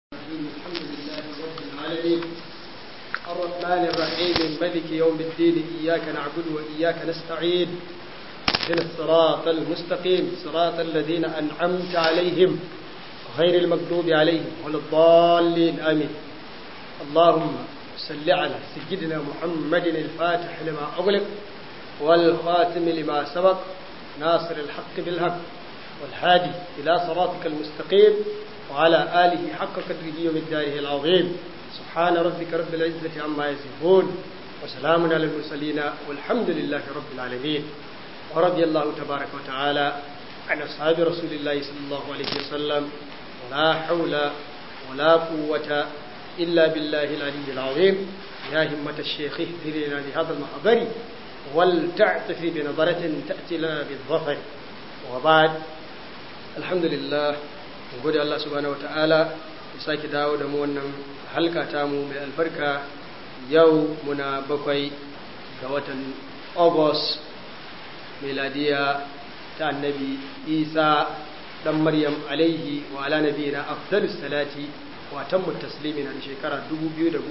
الرحيم الحمد لله رب العالمين الرحمن الرحيم ملك يوم الدين إياك نعبد وإياك نستعين اهدنا الصراط المستقيم صراط الذين أنعمت عليهم غير المغضوب عليهم ولا الضالين آمين اللهم صل على سيدنا محمد الفاتح لما أغلق والخاتم لما سبق ناصر الحق بالحق والهادي إلى صراطك المستقيم وعلى آله حق قدره ومقداره العظيم سبحان ربك رب العزة عما يصفون وسلام على المرسلين والحمد لله رب العالمين ورضي الله تبارك وتعالى عن أصحاب رسول الله صلى الله عليه وسلم ولا حول ولا قوة إلا بالله العلي العظيم يا همة الشيخ اهدنا لهذا المحضر ولتعطف بنظرة تأتي لنا بالظفر وبعد الحمد لله gode Allah subhanahu wataala ya sake dawo da mu wannan halka ta mu mai albarka yau muna bakwai ga watan August miladiya ta annabi Isa dan Maryam alaihi wa ala nabiyina afdalus salati wa tammu taslimi na shekara 2018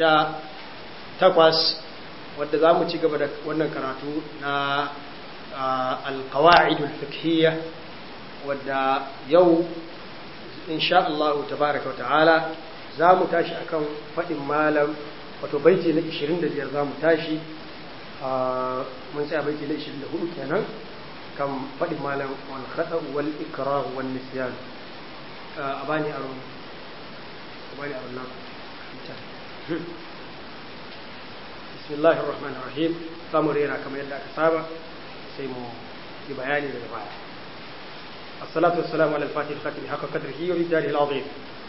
wadda za mu ci gaba da wannan karatu na alkawa'idul fiqhiyya wadda yau insha Allah tabaraka wa ta'ala za mu tashi akan faɗin malam wato baiti na 25 za mu tashi mun tsaya baiti na 24 kenan kan faɗin malam wal khata wal ikrah wal nisyan a bani aro a bani aro na bismillahir rahmanir rahim za mu rera kamar yadda aka saba sai mu yi bayani daga baya الصلاة والسلام على الفاتح الخاتم حق قدره ومقداره العظيم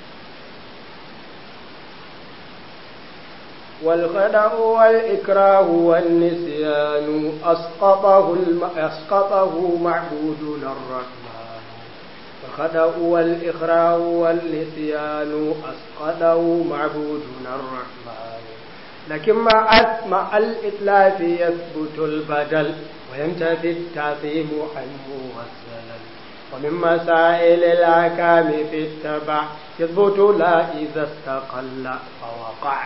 والخدع والإكراه والنسيان أسقطه, الم... أسقطه معبودنا الرحمن والخدع والإكراه والنسيان أسقطه معبودنا الرحمن لكن مع مع الإتلاف يثبت البدل وينتفي التعظيم عنه والسلل ومن مسائل الأحكام في التبع يثبت لا إذا استقل فوقع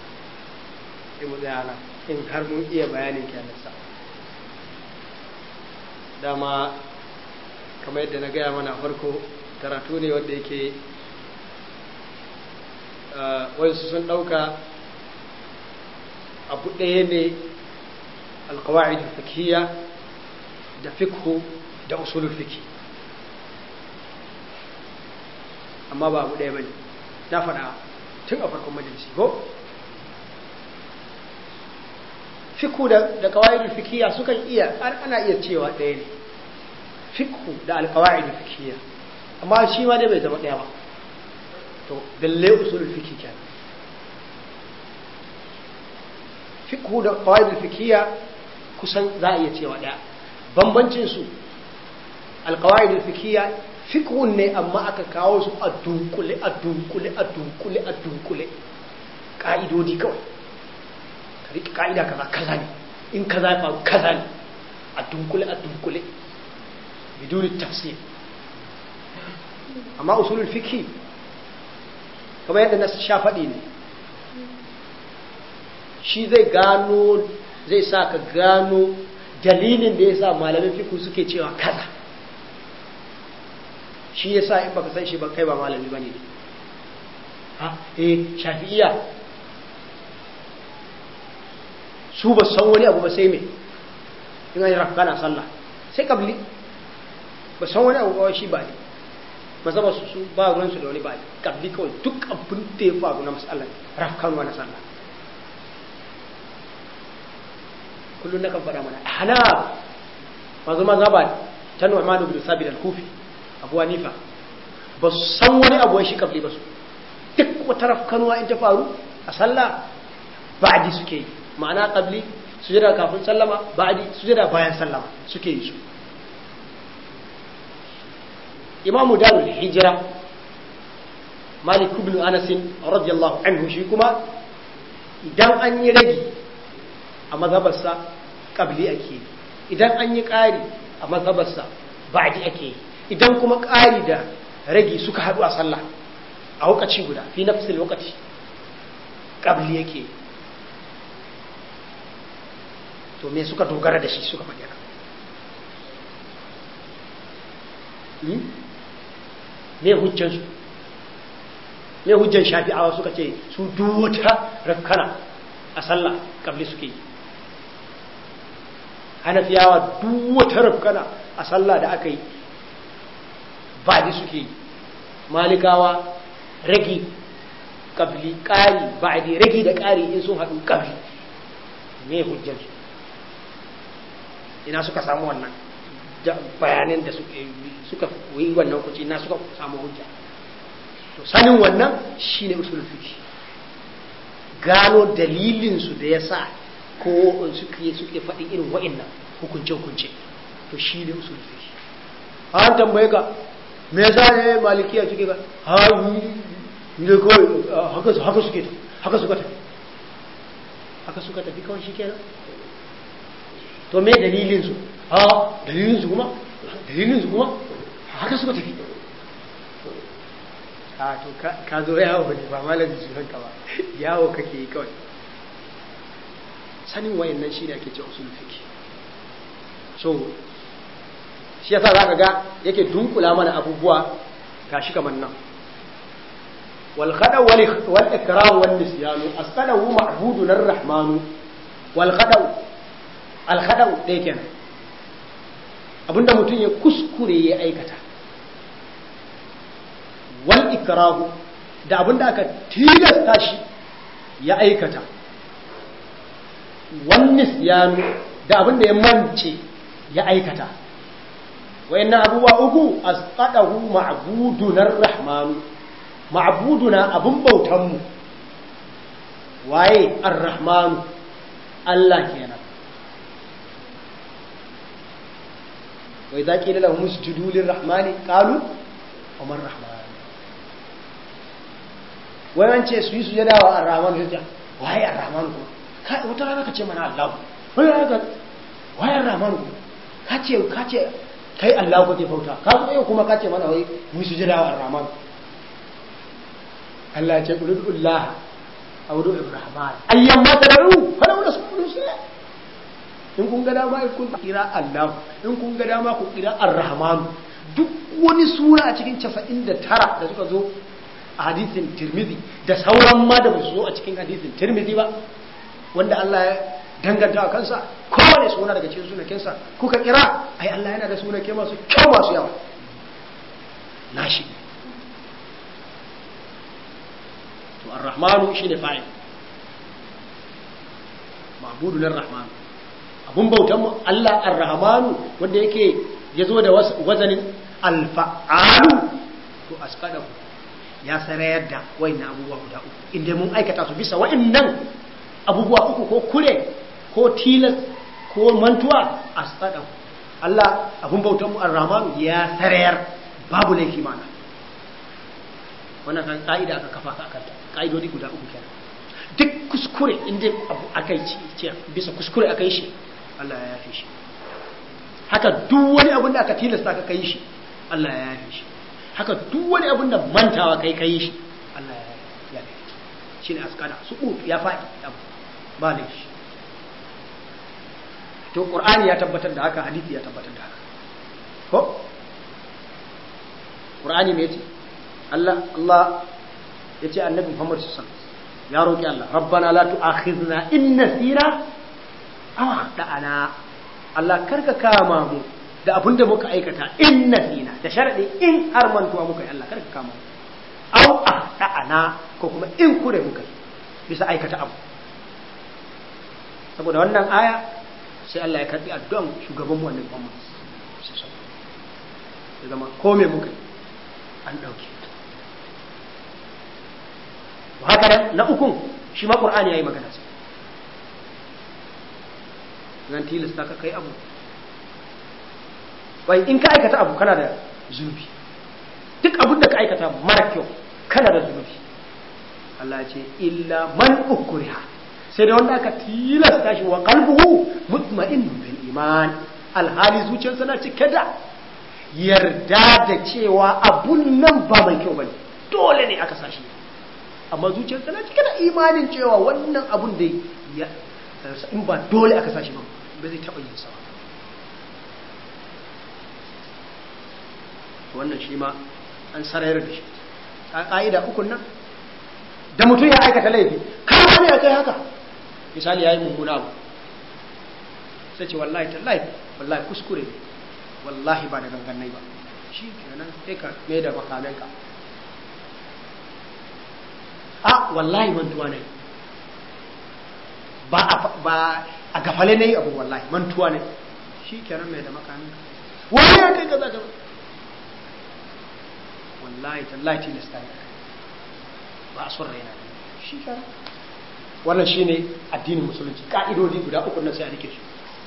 in har mun iya bayanin kyanarsa dama kamar yadda na gaya mana farko karatu ne wanda yake wasu sun ɗauka abu ɗaya ne alkawa'id fikiyya da fikhu da usulul fikhi amma ba abu ɗaya ba ne na faɗa tun a farkon majalisi ko fiku da kawa'idul fikiya sukan iya ana iya cewa ɗaya ne fiku da alkawa'idul fikiya amma shi ma dai bai zama ɗaya ba to balle usulul fiki kenan fiku da kawa'idul fikiya kusan za a iya cewa ɗaya bambancin su alkawa'idul fikiya fikhun ne amma aka kawo su a dunkule a dunkule a dunkule a dunkule ka'idodi kawai ka riƙe ka'ida kaza kaza ne in kaza ya faru kaza ne a dunkule a dunkule biduni tafsir amma usulul fikhi kamar yadda na sha faɗi ne shi zai gano zai sa ka gano dalilin da ya sa malamin fiku suke cewa kaza shi ya sa in baka san shi ba kai ba malami ba ne ha eh shafi'iya su ba san wani abu ba sai me in an yi rafka na sallah sai kabli ba san wani abu ba shi ba ne mazaba su su ba ruwansu da wani ba ne kabli kawai duk abin da ya faru na matsalar rafkan na sallah kullum na kan faɗa mana hana mazu mazaba ta nu'manu bin sabit al-kufi abu hanifa ba su san wani abu shi kabli ba su duk wata rafkanuwa in ta faru a sallah ba'adi suke yi ma'ana kabli sujada kafin sallama ba'adi sujada bayan sallama suke yi su imamu darul hijira malik ibn anas radiyallahu anhu shi kuma idan an yi ragi a mazhabarsa kabli ake yi idan an yi ƙari a mazhabarsa ba'adi ake yi idan kuma ƙari da ragi suka haɗu a sallah a lokaci guda fi nafsil lokaci ƙabli yake to me suka dogara da shi suka faɗi haka me hujjansu me hujjan shafi'awa suka ce su duwata rafkana a sallah ƙabli suke yi hanafiyawa duwata rafkana a sallah da aka yi baɗi suke yi malikawa ragi kabli ƙari ba'adi ragi da ƙari in sun haɗu kabli me hujjansu ina suka samu wannan bayanin da suka yi wannan kuci na suka samu hujja to sanin wannan shine usulul fiqh gano dalilinsu da ya sa ko suke suke faɗi irin wa'annan hukunce hukunce to shine usulul fiqh an tambaye ka me yasa ne malikiya suke ga ha ne kawai haka haka suke haka suka tafi haka suka tafi kawai shikenan to me dalilin su ha dalilin su kuma dalilin su kuma haka suka tafi a to ka zo yawo ne ba malamin sunan ka ba yawo kake yi kawai sanin wayannan shi ne ake ce usul fiqh so shi yasa zaka ga yake dunkula mana abubuwa gashi kamar nan wal khada wal wal ikram wal nisyanu asqadahu ma'budun ar-rahman wal khada al khada dai kenan abinda mutum ya kuskure ya aikata wal ikrahu da abinda aka tilasta shi ya aikata wal nisyanu da abinda ya mance ya aikata wayannan abubuwa uku asqadahu ma'buduna ar-rahman ma'buduna abun bautan mu waye ar-rahman Allah kenan wa idza qila lahum isjudu lir-rahmani qalu wa man rahman wayan ce su yi sujada wa ar-rahman sai waye ar-rahman ko kai wata rana ka ce mana Allah wani rana ka waye ar-rahman ko ka ce ka ce kai Allah kake bauta ka zo yau kuma ka ce mana wai mu sujada wa ar-rahman Allah ya ce qulullah aw du ibrahman ayyam ma tadaru fala wala sulu sila in kun ga dama kun kira Allah in kun ga dama ku kira ar-rahman duk wani sura a cikin 99 da suka zo a hadisin Tirmidhi da sauran ma da ba su zo a cikin hadisin Tirmidhi ba wanda Allah ya danganta a kansa kowane suna daga cikin sunakensa kuka kira ai Allah yana da sunake masu kyau masu yawa nashi to ar-rahmanu shine fa'il ma'budu lir-rahman abun bautan mu Allah ar-rahmanu wanda yake yazo da wazanin al-fa'alu to asqadahu ya sarayar da wayannan abubuwa guda uku inda mun aikata su bisa wayannan abubuwa uku ko kure ko tilas ko mantuwa a tsadan Allah abun bautan mu ar-Rahman ya sarayar babu laifi mana wannan kan ka'ida aka kafa ka kanta ka'idodi guda uku kenan duk kuskure inda abu akai ci ce bisa kuskure akai shi Allah ya yafe shi haka duk wani abin da aka tilasta ka kai shi Allah ya yafe shi haka duk wani abin da mantawa kai kai shi Allah ya yafe shi ne askada su ya faɗi ba laifi to qur'ani ya tabbatar da haka hadisi ya tabbatar da haka ko qur'ani me yace Allah Allah yace annabi Muhammad sallallahu alaihi wasallam ya roki Allah rabbana la tu'akhizna in nasina aw akhtana Allah karka kama mu da abin da muka aikata in nasina da sharadi in har mantuwa muka yi Allah karka kama mu aw akhtana ko kuma in kure muka yi bisa aikata abu saboda wannan aya sai Allah ya karbi addu'an shugaban mu annabi Muhammad ya zama ko me muka an dauke to haka na ukun shi ma Qur'ani yayi magana sai zan tilasta ka kai abu bai in ka aikata abu kana da zunubi duk abin da ka aikata mara kyau kana da zunubi Allah ya ce illa man ukriha sai da wanda aka tilasta shi wa qalbuhu mutma'innun bil iman alhali zuciyarsa na cike da yarda da cewa abun nan ba mai kyau bane dole ne aka sashi amma zuciyar tana cike da imanin cewa wannan abun da ya in ba dole aka sashi ba ba zai taɓa yin sa wannan shi ma an sarayar da shi a ƙa'ida ukun nan da mutum ya aikata laifi kama ne ya kai haka misali ya yi mummuna abu sai ce wallahi tallahi wallahi kuskure wallahi ba da ganganai ba shi kenan sai ka mai da makamenka a wallahi mantuwa ne ba a gafale ne abu wallahi mantuwa ne shi kenan mai da makamenka wani ya kai gaza gaba wallahi tallahi tilasta ne ba a son raina shi kenan wannan shine addinin musulunci ka'idodi guda uku nan sai a rike su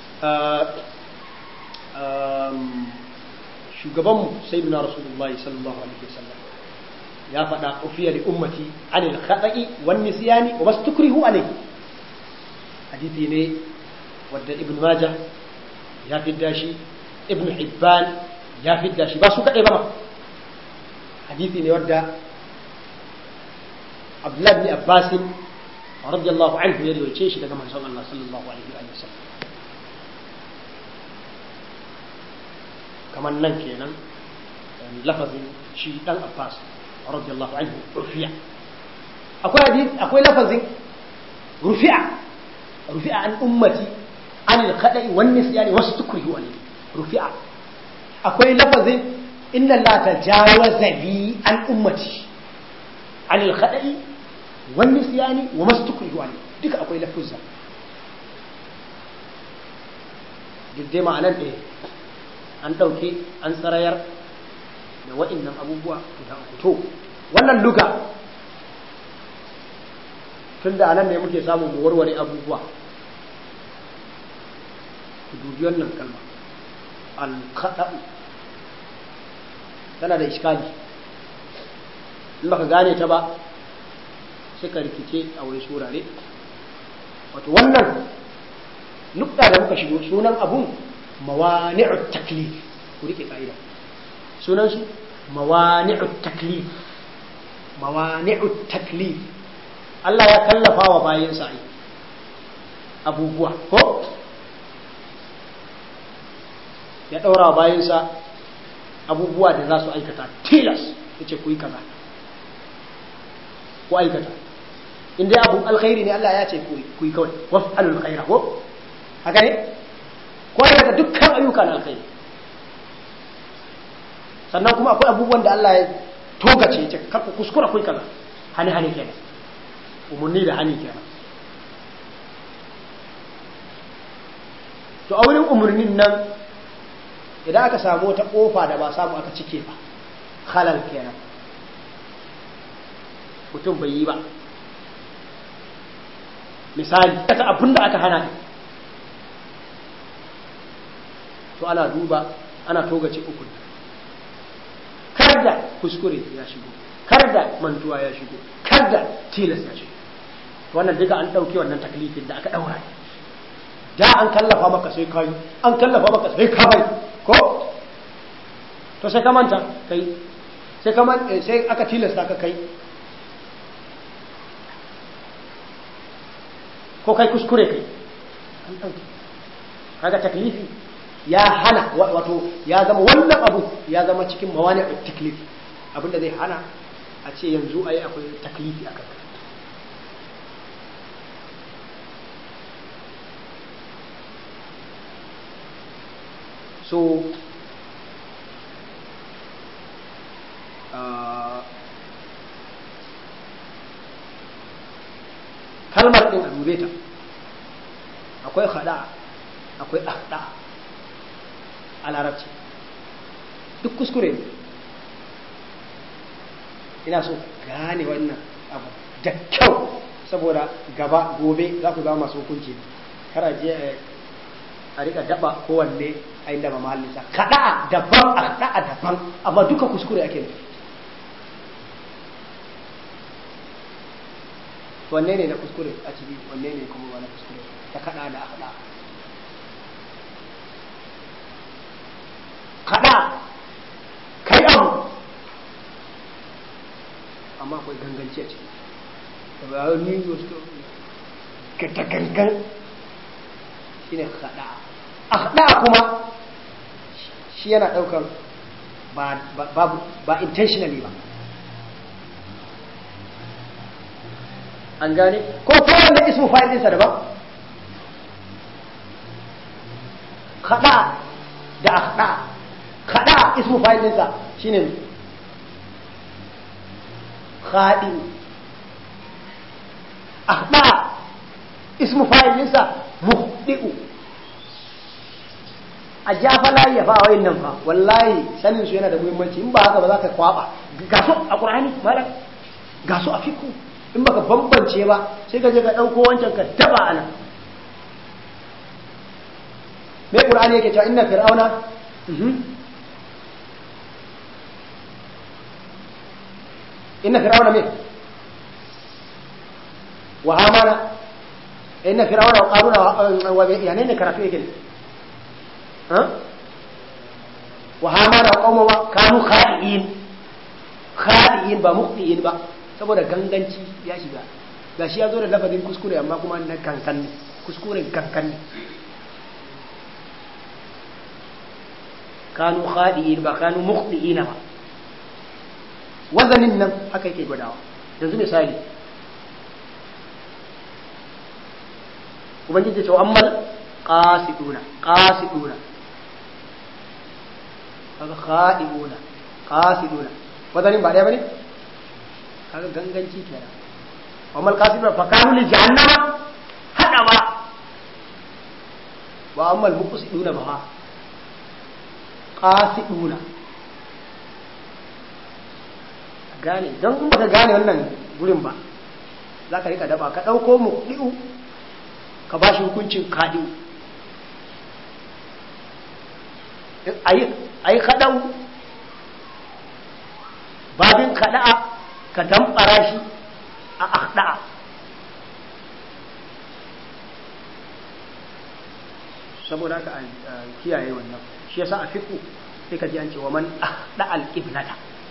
shugabanmu sayyidina rasulullahi sallallahu alaihi wasallam ya faɗa ufiya li ummati anil khata'i wan nisyani wa mastukrihu alayhi hadisi ne wadda ibn majah ya fidda shi ibn hibban ya fidda shi ba su kaɗai ba hadisi ne wadda abdullahi bin abbas radiyallahu anhu ya riwaye shi daga manzon Allah sallallahu alaihi wa sallam kamar nan kenan lafazin shi dan abbas radiyallahu anhu rufi'a akwai hadith akwai lafazin rufi'a rufi'a an ummati an al-khada'i wan nisyani wastukrihu alayhi rufi'a akwai lafazin inna la tajawaza li an ummati an al-khada'i wan nisyani wa mastukrihu alayhi duka akwai lafuzza duk dai ma'anar ɗaya an ɗauke an tsarayar da wa'innan abubuwa guda uku to wannan luga tun da anan ne muke samun mu warware abubuwa ku dubi wannan kalma alkaɗa'u tana da iskali in baka gane ta ba suka rikice a wani surare wato wannan nukta da muka shigo sunan abun mawani'ut taklif ku rike ka'ida sunan su mawani'ut taklif mawani'ut taklif Allah ya kallafa wa bayansa ai abubuwa ko ya daura wa bayansa abubuwa da za su aikata tilas yace ku yi kaza ku aikata in dai abu alkhairi ne Allah ya ce ku yi kawai waf'alul khaira ko haka ne ko daga dukkan ayyuka na alkhairi sannan kuma akwai abubuwan da Allah ya togace ya ce karku kuskura kai kaza hani hani kenan umarni da hani kenan to a wurin umarnin nan idan aka samu wata kofa da ba samu aka cike ba halal kenan mutum bai yi ba misali kata abin da aka hana to ana duba ana togace uku kar da kuskure ya shigo kar da mantuwa ya shigo kar da tilas ya shigo wannan duka an ɗauke wannan taklifin da aka ɗaura da an kallafa maka sai kai an kallafa maka sai ka bai ko to sai ka manta kai sai ka sai aka tilasta ka kai ko kai kuskure kai an ɗauke kaga taklifi ya hana wato ya zama wannan abu ya zama cikin mawani a taklifi abinda zai hana a ce yanzu a yi akwai taklifi a kanka so kalmar ɗin a dube ta akwai hada akwai ahda a larabci duk kuskure ina so gane wannan abu da kyau saboda gaba gobe za ku zama masu hukunci kara je a rika daba kowanne a inda ba mahallinsa kaɗa daban a kaɗa daban amma duka kuskure ake nufi wanne ne na kuskure a ciki wanne ne kuma wani kuskure ta kaɗa da haɗa kaɗa kai abu amma akwai ganganci a ciki da ba ni wasu ka ta gangan shi ne haɗa a haɗa kuma shi yana ɗaukar ba intentionally ba an gane ko kowanne ismu fa'il ɗinsa daban haɗa da haɗa haɗa ismu fa'il ɗinsa shine haɗi haɗa ismu fa'il ɗinsa muhdi'u a jafa layi ya fa wayin nan fa wallahi sanin su yana da muhimmanci in ba haka ba za ka kwaba ga su a qur'ani malam ga su a fiku in baka bambance ba sai ka je ka dauko wancan ka daba ana me qur'ani yake cewa inna fir'auna inna fir'auna me wa hamana inna fir'auna wa qaruna wa yani ne karatu yake ne wa hamana wa qawma kanu khadi'in khadi'in ba muqti'in ba saboda ganganci ya shiga gashi ya zo da lafazin kuskure amma kuma na kankan ne kuskuren kankan ne kanu khadi'in ba kanu muqti'ina ba wazanin nan haka yake gwadawa yanzu misali ubangiji ce wa ammal qasiduna qasiduna kaga khadi'una qasiduna wazanin ba daya bane kaga ganganci kenan wa mal qasiduna fa kanu li jahannama hada ba wa ammal muqsiduna ba qasiduna gane don in baka gane wannan gurin ba za ka rika daba ka ɗauko mu ɗi'u ka ba shi hukuncin kaɗi a yi kaɗau babin kaɗa'a ka damɓara shi a akhda'a saboda ka kiyaye wannan shi yasa a fiku sai ka ji an ce wa man akhda al-qiblata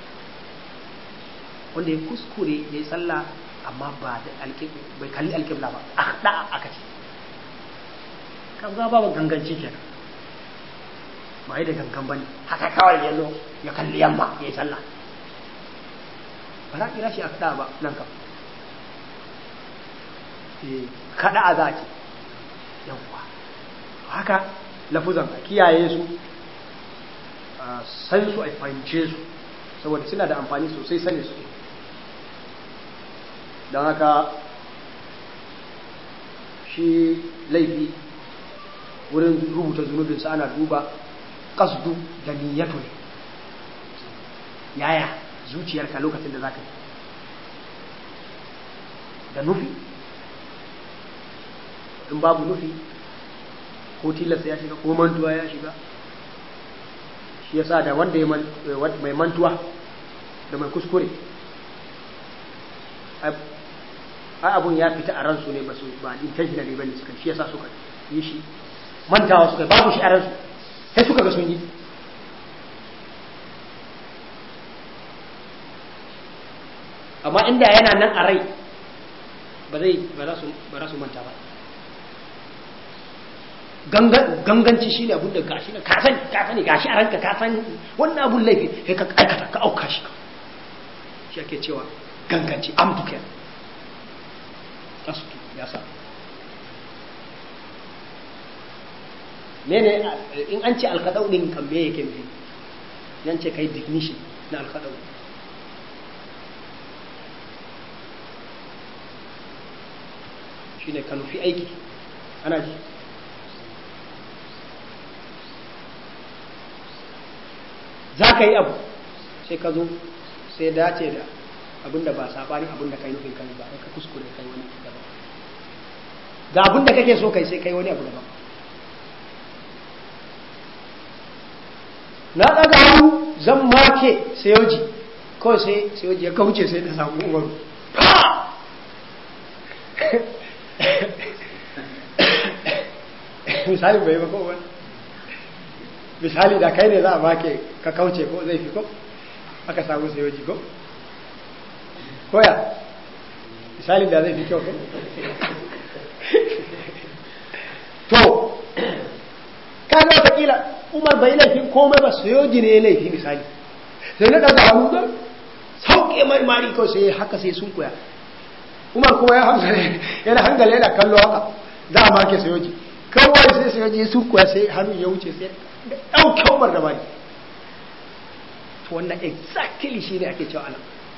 wanda ya kuskure ya yi sallah amma ba da bai kalli alƙibla ba akhda aka ce kan za ba ganganci kenan ba yi da gangan bane haka kawai ya zo ya kalli yamma ya yi sallah ba za a kira shi akhda ba nan kam kada a za ce yawwa haka lafuzan a kiyaye su a san su a fahimce su saboda suna da amfani sosai sani su don haka shi laifi wurin rubuta zunubinsa ana duba kasdu da niyyatu ne yaya zuciyarka lokacin da za ka yi da nufi in babu nufi ko tilasta ya shiga ko mantuwa ya shiga shi yasa da wanda ya mai mantuwa da mai kuskure ai abun ya fita a ransu ne ba su ba intentionally bane suka shi yasa suka yi shi mantawa suka babu shi a ransu sai suka ga sun yi amma inda yana nan a rai ba zai ba za su ba za su manta ba ganganci shi ne abun da gashi na ka sani ka sani gashi a ranka ka sani wannan abun laifi sai ka aikata ka auka shi shi ake cewa ganganci amdu ke kasu ya sa ne ne in an ce alkadau din kan me yake nufi yan ce kai definition na alkadau shine ka nufi aiki ana ji za ka yi abu sai ka zo sai dace da abinda ba sabani abinda kai nufin kai ba ka kuskure kai wani daban ga abinda kake so kai sai kai wani abu daban na daga hannu zan make sayoji kawai sai sayoji ya kauce sai da samu umaru misali bai ba kowa misali da kai ne za a make ka kauce ko zai fi ko aka samu sayoji ko koya misalin da zai fi kyau to kaga watakila umar bai laifin komai ba su yoji ne laifi misali sai na ɗaga hannu don sauke marmari kawai sai haka sai sun koya umar kuma ya hangale yana hangale yana kallo haka za a make sayoji kawai sai sayoji sun koya sai hannu ya wuce sai ɗauke umar da mari to wannan exactly shi ne ake cewa ana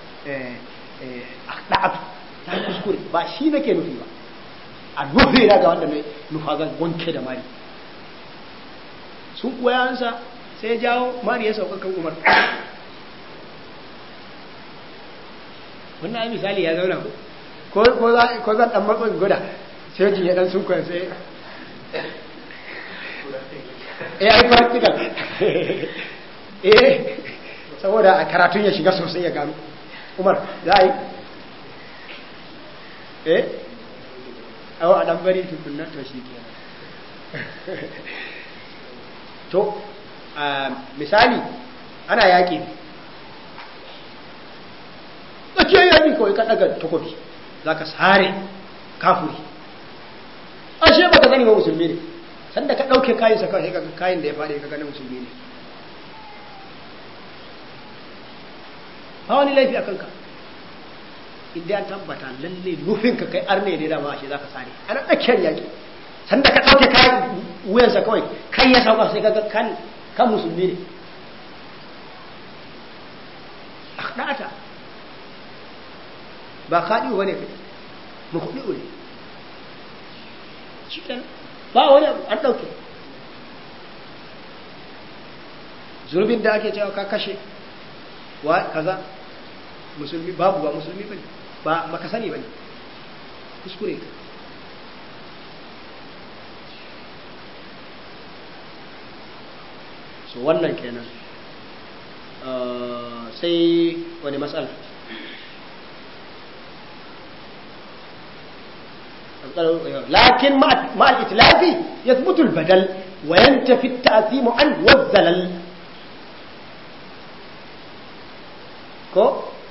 ɗa'atu ta kuskure ba shi nake nufi ba a nufi na ga wanda nufa zan wanke da mari sun koya hansa sai ya jawo mari ya sauka kan umar wannan ai misali ya zauna ko ko zan dan matsin guda sai ji ya dan sun koya sai eh ai practical eh saboda a karatun ya shiga sosai ya gano umar za a yi eh awa a dan bari tukunna to shi kenan to misali ana yaƙi tsakiyar yaƙi kawai ka ɗaga takobi za ka sare kafuri ashe ba ka zani ba musulmi ne sanda ka ɗauke kayan sa kawai kayan da ya faɗi ka gani musulmi ne ba wani laifi a kanka inda an tabbata lalle nufin ka kai arne ne da ba shi za ka sare ana tsakiyar yaƙi sanda ka ɗauke kayan wuyansa kawai kai ya sauka sai kaga kan kan musulmi ne akhdata ba kaɗi ba ne kai makuɗi ne shi ba wani an ɗauke zurbin da ake cewa ka kashe wa kaza musulmi babu ba musulmi bane ba maka sani bane kuskure ka so wannan kenan sai wani matsala لكن مع مع الإتلاف يثبت البدل وينتفي التأثيم عنه والزلل كو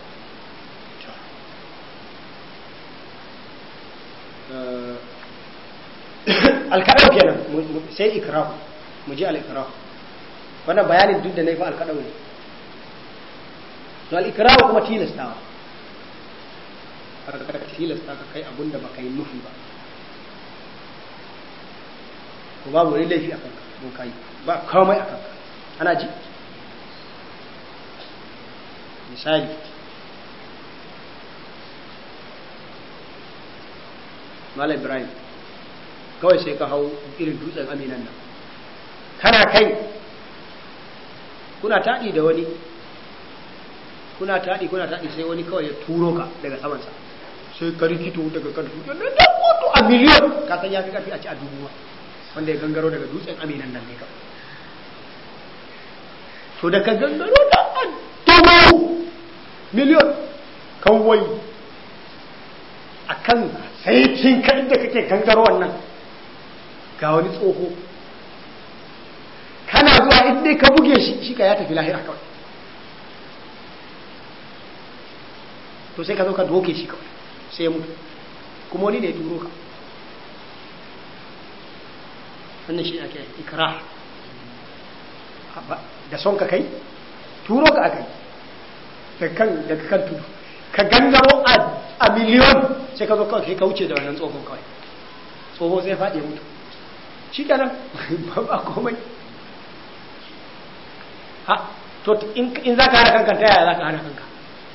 الكلام kenan sai ikrah mu ji al-ikrah wannan bayanin duk da nayi fa al-kadau ne to al-ikrah kuma tilastawa ka tilasta ka kai abun da baka yi nufi ba ko babu wani laifi a kanka don kai ba komai a kanka ana ji misali Malam Ibrahim kawai sai ka hau irin dutsen aminan nan kana kai kuna taɗi da wani kuna taɗi kuna taɗi sai wani kawai ya turo ka daga samansa sai ka rikito daga kan dutsen nan da kotu a miliyon ka san ya fi ƙarfi a ci a dubu wanda ya gangaro daga dutsen aminan nan ne ka to da ka gangaro da a dubu miliyon kawai a kan saitin ka inda kake gangaro wannan ga wani tsoho kana zuwa inda ka buge shi shi ka ya tafi lahira kawai to sai ka zo ka doke shi kawai sai mutu kuma wani ne ya turo ka wannan shi ake ikra da son ka kai turo ka aka yi daga kan tudu ka gangaro a miliyon sai ka zo kawai ka wuce da wannan tsohon kawai tsoho sai faɗi mutu shi kenan ba komai ha to in za ka hana kanka ta yaya za ka hana kanka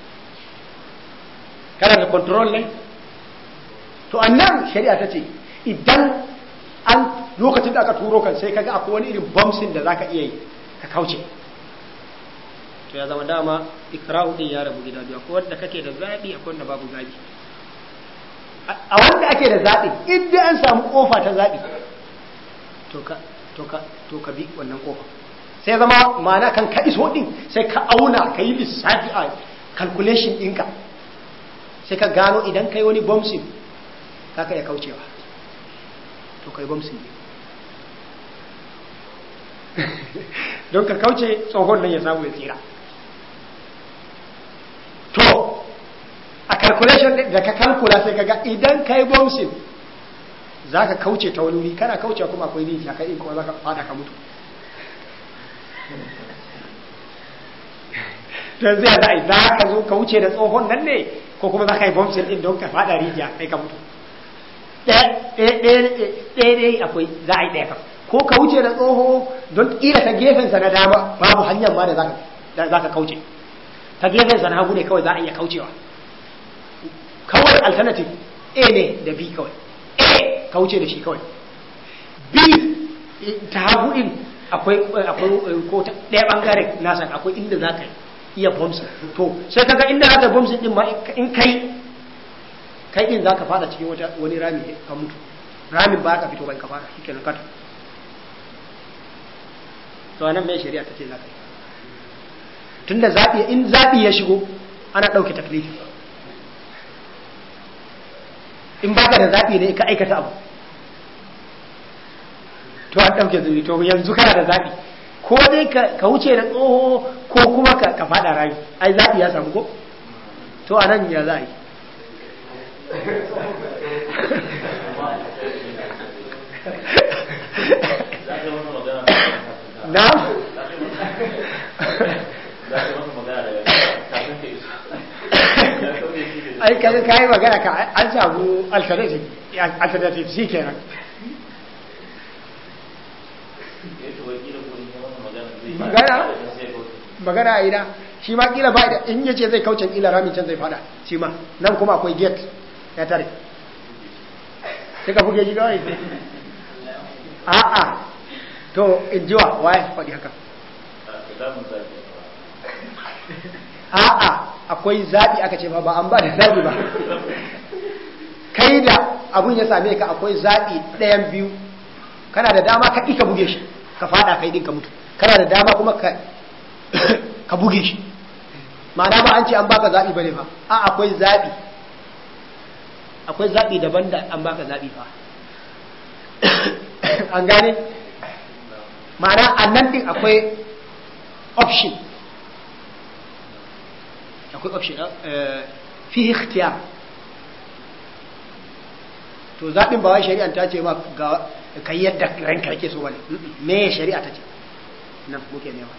kana da control ne to annan shari'a ta ce idan an lokacin da aka turo kan sai kaga akwai wani irin bamsin da zaka iya yi ka kauce to ya zama dama ikrahu din ya rabu gida biyu akwai wanda kake da zabi akwai wanda babu zabi a wanda ake da zabi in dai an samu kofa ta zabi to ka to ka to ka bi wannan kofa sai zama ma'ana kan ka iso din sai ka auna ka yi lissafi a calculation ɗinka sai ka gano idan kai wani bomsin ka ka iya kaucewa to kai bomsin ne don ka kauce tsohon nan ya samu ya tsira to a calculation da ka kalkula sai ka ga idan ka yi bouncing za ka kauce ta wani wuri kana kauce kuma akwai rijiya kai kuma za ka fada ka mutu don zai za a yi za ka zo ka wuce da tsohon nan ne ko kuma za ka yi bouncing din don ka fada rijiya kai ka mutu ɗaya akwai za a yi ɗaya ko ka wuce da tsoho don ƙila ta gefensa na dama babu hanyar ma da za ka kauce ta gefensa na hagu ne kawai za a iya kaucewa kawai alternative a ne da b kawai a kauce da shi kawai b ta hagu din akwai ko ta ɗaya ɓangare nasa akwai inda za ka iya bombs to sai kaga inda za ka bombs din ma in kai kai din za ka fada cikin wani rami ka mutu ramin ba ka fito bai ka fada shi kenan kata to anan mai shari'a ta ce za ka yi tunda zaɓi in zaɓi ya shigo ana ɗauke taklifi in baka da zaɓi ne ka aikata abu to an ɗauke zubi to yanzu kana da zaɓi ko dai ka wuce da tsoho ko kuma ka faɗa rayu ai zaɓi ya samu ko to a nan ya za a yi na ai kaga kai magana ka an samu alternative alternative shi kenan magana magana a ina shi ma kila ba da in yace zai kauce kila ramin can zai fada shi ma nan kuma akwai gate ya tare sai ka buge shi kawai a'a to in jiwa waye faɗi haka a'a akwai zaɓi aka ce ba ba an ba da zaɓi ba kai da abun ya same ka akwai zaɓi ɗayan biyu kana da dama ka ka buge shi ka fada kai din ka mutu kana da dama kuma ka ka buge shi ma'ana ba an ce an baka zaɓi bane ba a akwai zaɓi akwai zaɓi daban da an baka zaɓi fa an gane ma'ana a nan din akwai option akwai option fi ikhtiyar to zaɓin ba wai shari'a ta ce ma ga kai yadda ranka yake so bane me shari'a ta ce nan muke nema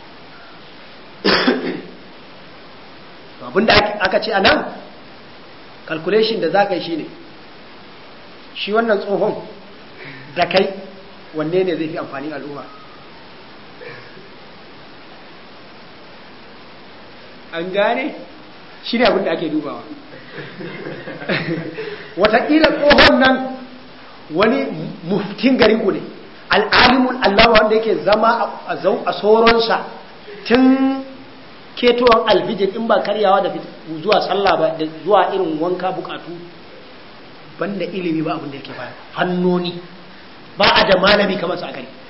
to abinda aka ce a nan calculation da za ka yi shine shi wannan tsohon da kai wanne ne zai fi amfanin al'umma an gane shi ne abinda ake dubawa wataƙila tsohon nan wani muftin garin ku ne al'alimun Allah wanda yake zama a tsoronsa tun ketowar alfijir in ba karyawa da zuwa sallah ba da zuwa irin wanka bukatu banda ilimi ba abin da yake baya fannoni ba a da malami kamar sa gari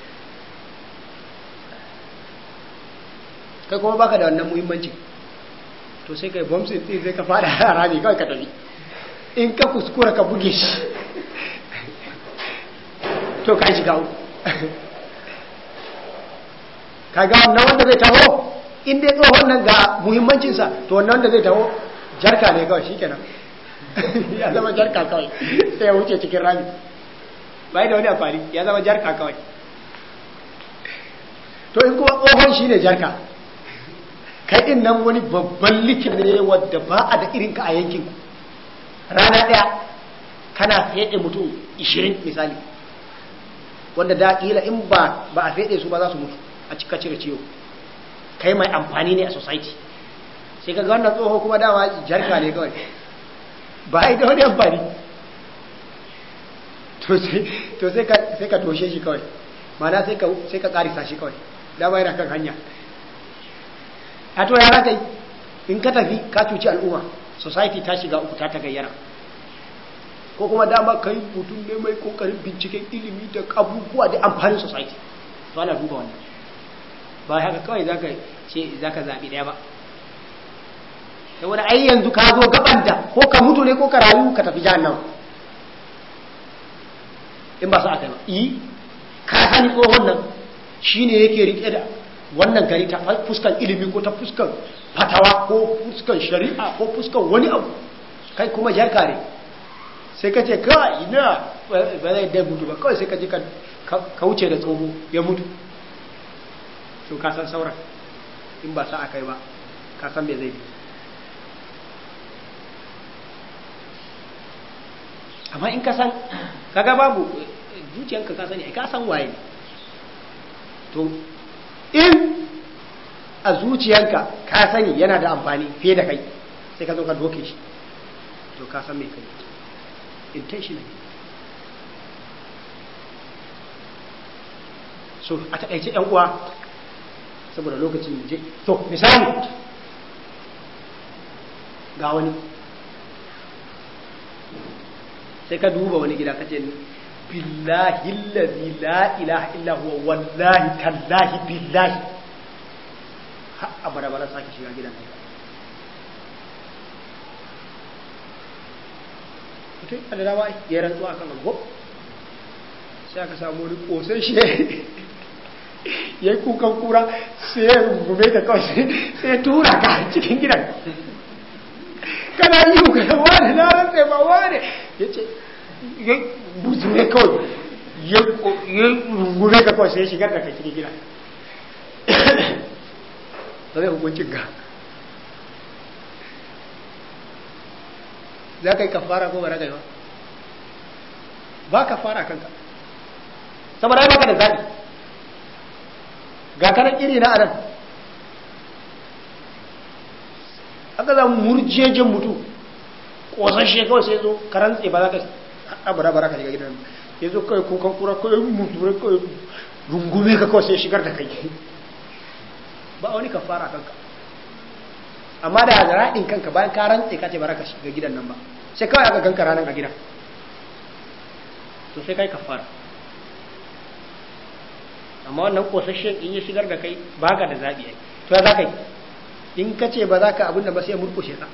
kai kuma baka da wannan muhimmanci to sai kai bomsin din sai ka fada rami kawai ka tafi in ka kuskura ka buge shi to ka shiga uku kaga wannan wanda zai taho in dai tsohon nan ga muhimmancinsa to wannan wanda zai taho jarka ne kawai shikenan ya zama jarka kawai sai ya wuce cikin rami bai da wani amfani ya zama jarka kawai to in kuma tsohon shine jarka kai din nan wani babban likin ne wadda ba a da irinka a yankin rana ɗaya kana fede mutum 20 misali wanda da kila in ba ba a fede su ba za su mutu a cika cire ciwo kai mai amfani ne a society sai ka ga wannan tsoho kuma dama jarka ne kawai ba ai da wani amfani to sai ka sai ka toshe shi kawai mana sai ka sai ka karisa shi kawai dama yana kan hanya a to ya kai in ka tafi ka cuci al'umma society ta shiga uku ta ta gayyara ko kuma dama ka yi mutum ne mai kokarin binciken ilimi da abubuwa da amfanin society to ana duba wannan ba haka kawai zaka ce zaka zabi daya ba saboda ai yanzu ka zo gaban da ko ka mutu ne ko ka rayu ka tafi jahannam in ba sa aka yi yi ka sani tsohon nan shine yake rike da wannan gari ta fuskan ilimi ko ta fuskan fatawa ko fuskan shari'a ko fuskan wani abu kai kuma jarka ne sai ka ce kawai ina ba zai dai mutu ba kawai sai ka ji ka wuce da tsoho ya mutu to ka san sauran in ba sa a kai ba ka san me zai bi amma in ka san kaga babu zuciyanka ka sani ka san waye to in a zuciyanka ka sani yana da amfani fiye da kai sai ka zo ka doke shi to ka san me kai intentional so a taƙaice ‘yan uwa saboda lokacin je to misali ga wani sai ka duba wani gida kace billahi allazi la ilaha illa huwa wallahi tallahi billahi har abada bara sake shiga gidan nan mutum a da dama ya rantsuwa kan abu sai aka samu wani kosai shi ya yi kukan kura sai ya rungume ka kawai sai ya tura ka cikin gidan kana yi ka wani na rantsa ba wani ya ce ya buzume kawai ya rungume ka kawai sai ya shigar da ka cikin gidan ba zai hukuncin ka za ka yi kafara ko ba za ka yi ba ba kafara kanka saboda ai baka da zaɓi ga kanan iri na anan aka za murjejen mutu ƙosashe kawai sai zo karantse ba za ka abara bara ka shiga gidan ya zo kawai kukan kura kawai mutu kawai rungume ka kawai sai shigar da kai ba wani kafara kanka amma da raɗin kanka bayan ka rantse ka ce ba ka shiga gidan nan ba sai kawai aka ganka ranar a gidan to sai kai kafara amma wannan kosashen in ya shigar da kai ba ka da zaɓi ai to ya za ka yi in ka ce ba za ka abin da ba sai murkushe ka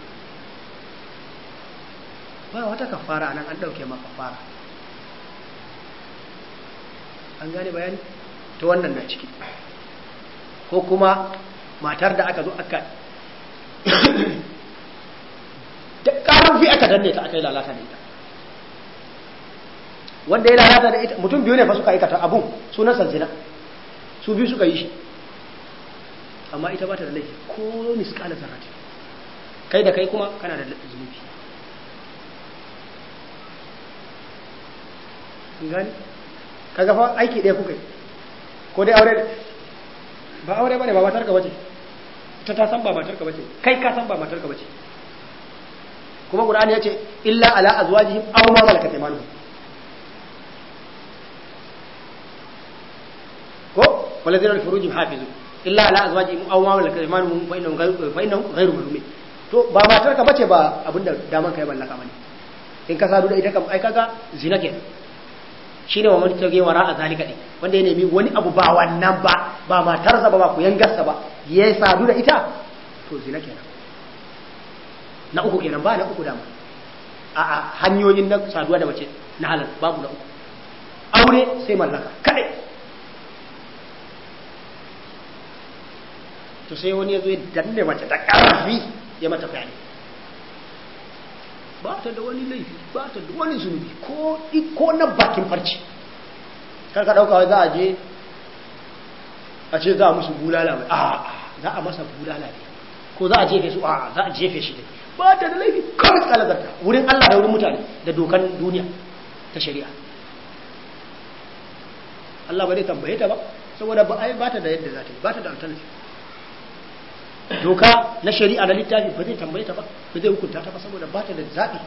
ba wata kafara nan an ɗauke ma kafara an gane bayani ta wannan na ciki ko kuma matar da aka zo aka da ƙarfi aka danne ta aka yi lalata da ita wanda ya lalata da ita mutum biyu ne fa suka aikata abun sunansa zina su biyu suka yi shi amma ita ba ta da laifi ko miskala zarrati kai da kai kuma kana da zunubi gani kaga fa aiki ɗaya kuka yi ko dai aure ba aure bane ba matar ka bace ita ta san ba matar ka bace kai ka san ba matar ka bace kuma qur'ani yace illa ala azwajihim aw ma malakat aymanuhum ko walladhina li furujihim hafizun illa ala azwajihim aw ma malakat aymanuhum fa innahum ghayru fa innahum ghayru malumin to ba matar ka bace ba abinda daman kai mallaka bane in ka sadu da ita kam ai kaga zina kenan shine wa man tage wara a zalika din wanda ya nemi wani abu ba wannan ba ba matarsa ba ba ku yangarsa ba ya sadu da ita to zina kenan na uku kenan ba na uku dama a a hanyoyin na saduwa da mace na halal babu na uku aure sai mallaka kadai to sai wani ya zo ya danne mace ta karfi ya mata fyaɗe ba ta da wani laifi ba ta da wani zunubi ko ko na bakin farci kar ka dauka za a je a ce za a musu bulala mai a za a masa bulala ne ko za a jefe su a za a jefe shi ne ba ta da laifi kawai kalagarta wurin Allah da wurin mutane da dokan duniya ta shari'a Allah ba zai tambaye ta ba saboda ba ai ba ta da yadda za ta yi ba ta da alternative doka na shari'a na littafi ba zai tambaye ta ba ba zai hukunta ta ba saboda ba ta da zaɓi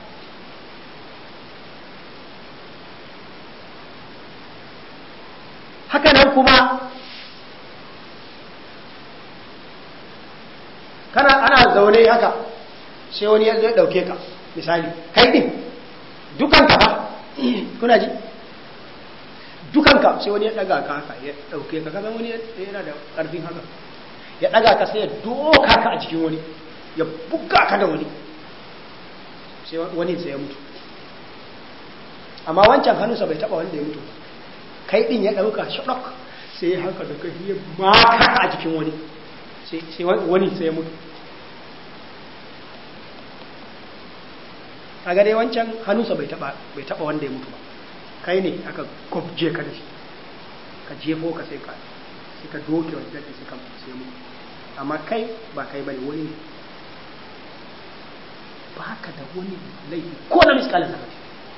haka nan kuma kana ana zaune haka sai wani ya zai ɗauke ka misali kai ɗin dukanka ba kuna ji dukanka sai wani ya ɗaga ka haka ya ɗauke ka kasan wani yana da ƙarfin haka ya ɗaga ka sai ya doka ka a jikin wani ya buga ka da wani sai wani sai ya mutu amma wancan hannunsa bai taɓa wanda ya mutu kai ɗin ya ɗauka shaɗok sai ya haka da kai ya maka ka a jikin wani sai wani sai ya mutu kaga dai wancan hannunsa bai taba bai taba wanda ya mutu ba kai ne aka gobje ka da shi ka jefo ka sai ka sai ka doke wa daɗi sai ka sai mutu amma kai ba kai bane wani ne ba ka da wani laifi ko na miskalin zaka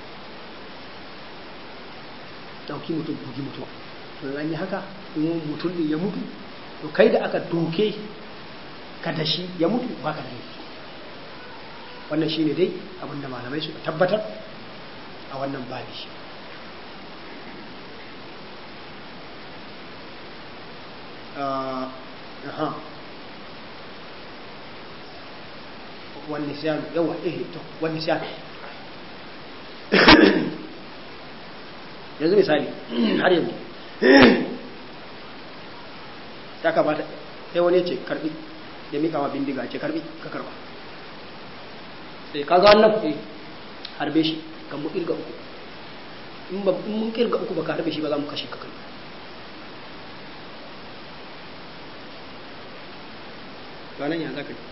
dauki mutum bugi mutum to an yi haka in mutum din ya mutu to kai da aka doke ka da shi ya mutu ba ka da laifi wannan shine dai abinda malamai suka tabbatar a wannan babi aha wani siyanu yawa eh to wani siyanu yanzu misali har yanzu ya kamata sai wani ce karbi ya mika wa bindiga ce karbi ka karba sai ka ga wannan eh harbe shi kan mu kirga uku in ba in mun kirga uku ba ka harbe shi ba za mu kashe ka kai ranan ya zaka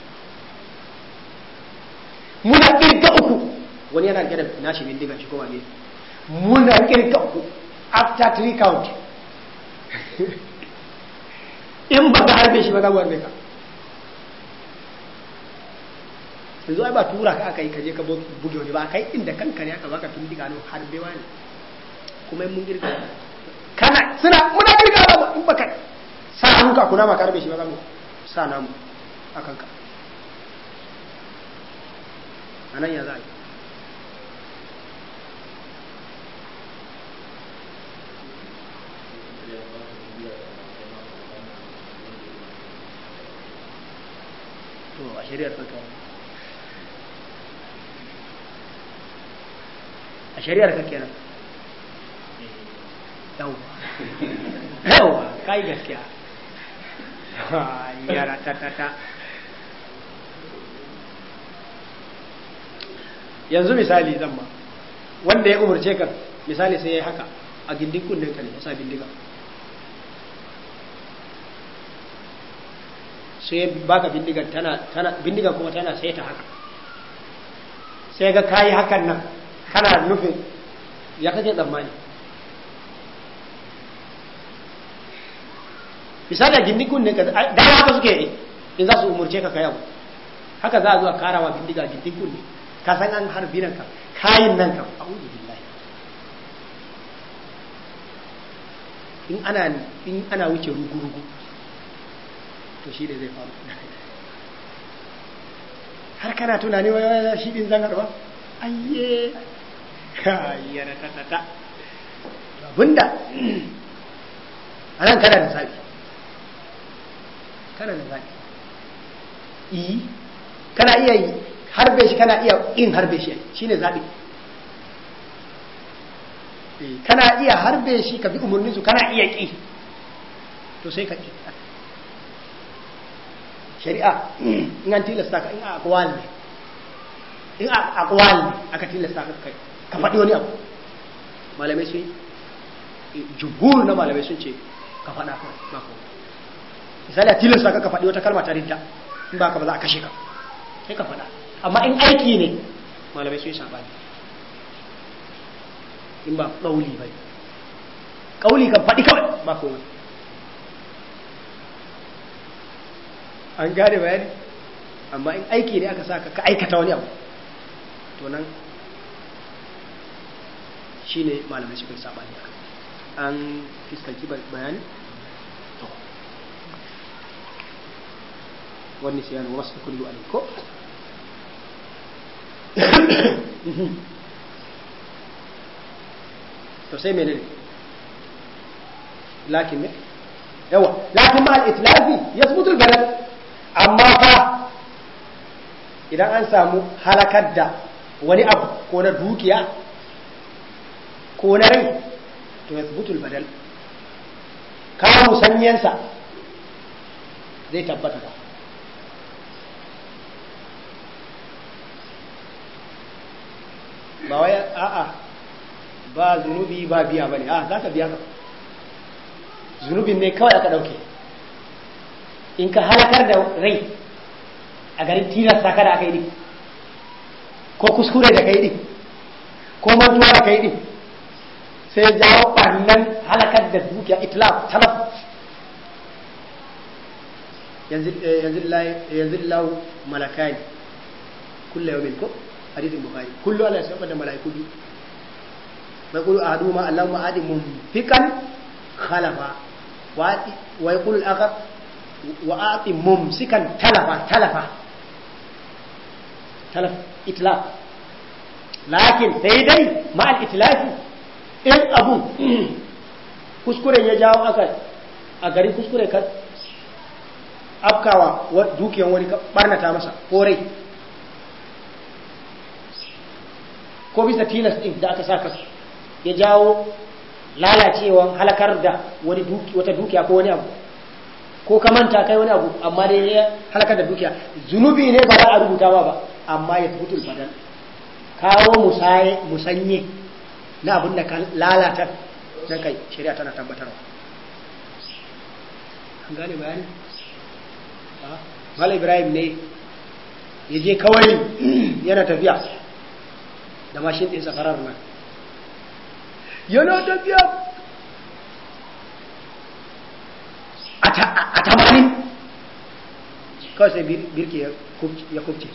muna kirga uku wani yana gida nashi bindiga shi kowa ne muna kirga uku after three count in ba ka harbe shi ba za mu harbe ka yanzu ai ba tura ka aka yi kaje ka buge wani ba kai inda kanka ne aka baka bindiga no harbewa ne kuma in mun girga kana suna muna girga ba in baka sa hannunka kuna ma ka harbe shi ba za mu sa namu a kanka a nan ya za a yi to a shari'ar kanka a shari'ar ka kenan yawwa yawwa kai gaskiya yara ta ta ta yanzu misali zan ma wanda ya umarce ka misali sai ya yi haka a gindin kunnen ka ne ya sa bindiga sai ya baka bindigan tana tana bindigan kuma tana sai ta haka sai ga kayi hakan nan kana nufin ya kake tsammani misali a gindin kunne ka da haka suke yi in za su umurce ka kayawa haka za a zuwa karawa bindiga a gindin kunne ka san an harbi nan ka kayin nan ka a'udhu billahi in ana in ana wuce rugu rugu to shi ne zai faru har kana tunani wai wai shi din zan harba ayye kayyana ta ta ta abinda anan kana da zabi kana da zabi yi kana iya yi harbe shi kana iya in harbe shi shine zabi kana iya harbe shi ka bi umarnin su kana iya ki to sai ka ki shari'a in an tilasta ka in a akwal ne in a akwal ne aka tilasta ka kai ka faɗi wani abu malamai sun jumhur na malamai sun ce ka faɗa ka ba ko misali a tilasta ka ka faɗi wata kalma ta ridda in ba ka ba za a kashe ka sai ka faɗa amma in aiki ne malamai sun yi sabani in ba ƙauli ba ƙauli kan faɗi kawai ba komai an gane bayani amma in aiki ne aka sa ka aikata wani abu to nan shi ne malamai suka yi sabani an fiskanci bayani to wani siyan wasu kullu aliko to sai menene lakin ne yawa lakin ma al-itlafi yasbutu al-balad amma fa idan an samu halakar da wani abu ko na dukiya ko na rai to yasbutu al-badal kawo musanyensa zai tabbata ba ba wai a'a ba zunubi ba biya bane a za ka biya ka zunubin ne kawai aka dauke in ka halakar da rai a garin tilasta ka da aka yi ko ko kuskure da kai din ko mantuwa da kai din sai jawo ɓarnan halakar da dukiya itlaf talaf yanzu lau malakani kulla yau ko hadithin bukhari kullu ala ya da mala'iku biyu mai kulu a hadu ma Allah ma adi mumfikan khalafa wa ya kulu al'akar wa ati mumsikan talafa talafa talaf itlaf lakin sai dai ma'al itlafi in abu kuskuren ya jawo aka a garin kuskure ka afkawa dukiyan wani ka barnata masa ko rai ko bisa tilas din da aka saka ya jawo lalacewan halakar da wani duki wata dukiya ko wani abu ko ka manta kai wani abu amma dai ya halakar da dukiya zunubi ne ba za a rubuta ba ba amma ya fitul badal kawo musaye musanye na abin da ka lalata nan kai shari'a tana tabbatarwa an gane bayani Malam Ibrahim ne ya je kawai yana tafiya da mashin ɗinsa farar nan yana tafiya a tamanin kawai sai birki ya kubce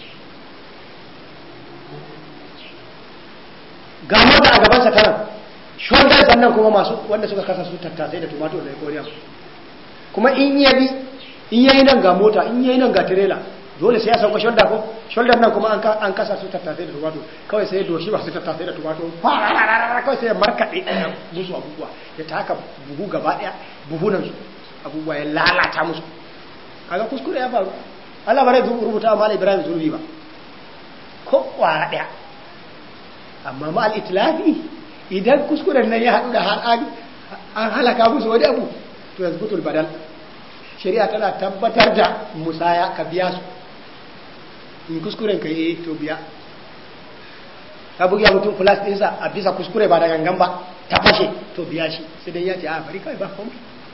ga mota a gabansa kanan shoulder sannan kuma masu wanda suka kasa su tattasai da tumatur da koriya kuma in yabi in yayi nan ga mota in yayi nan ga tirela dole sai ya sauka shoulder ko shoulder nan kuma an kasa su tattasai da tumatur kawai sai ya doshi masu tattasai da tumatur kawai sai ya markaɗe musu abubuwa ya taka buhu gaba ɗaya buhunan su abubuwa ya lalata musu kaga kuskure ya faru Allah ba zai rubuta wa Malam Ibrahim zurbi ba ko kwara ɗaya amma ma al-itlafi idan kuskuren nan ya haɗu da har an halaka musu wani abu to yanzu butul badal shari'a tana tabbatar da musaya ka biya su in kuskuren ka yi to biya ka bugi mutum plus ɗinsa a bisa kuskure ba da gangan ba ta fashe to biya shi sai dai ya ce a bari kawai ba komai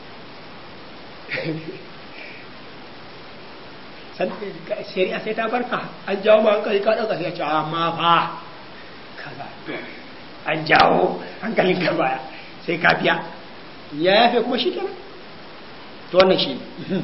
shari'a sai ta barka an jawo ma hankali ka ɗauka sai ya ce amma fa kaza an jawo hankalin ka baya sai ka biya ya yafe kuma shi kenan to wannan shi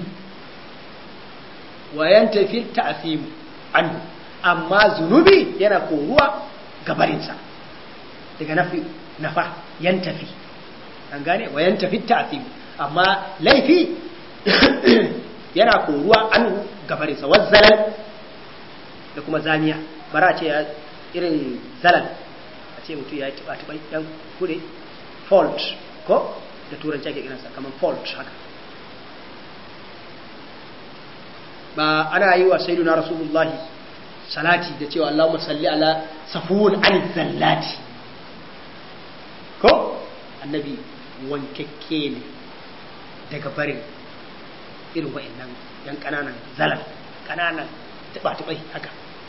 wayan tafi ta'asimu anhu amma zunubi yana koruwa gabarinsa daga nafi nafa yan tafi an gane wayan tafi ta'asimu amma laifi yana koruwa anhu gabarinsa wazzalal da kuma zaniya bara ce irin zalal a ce mutum ya yi tuba-tubai yan kude fault ko da turanci ake kiransa kamar fault haka ba ana yi wa sayyiduna rasulullahi salati da cewa Allahumma salli ala safun an zallati ko annabi wankakke ne daga barin irin wa'annan yan kananan zalal kananan tuba-tubai haka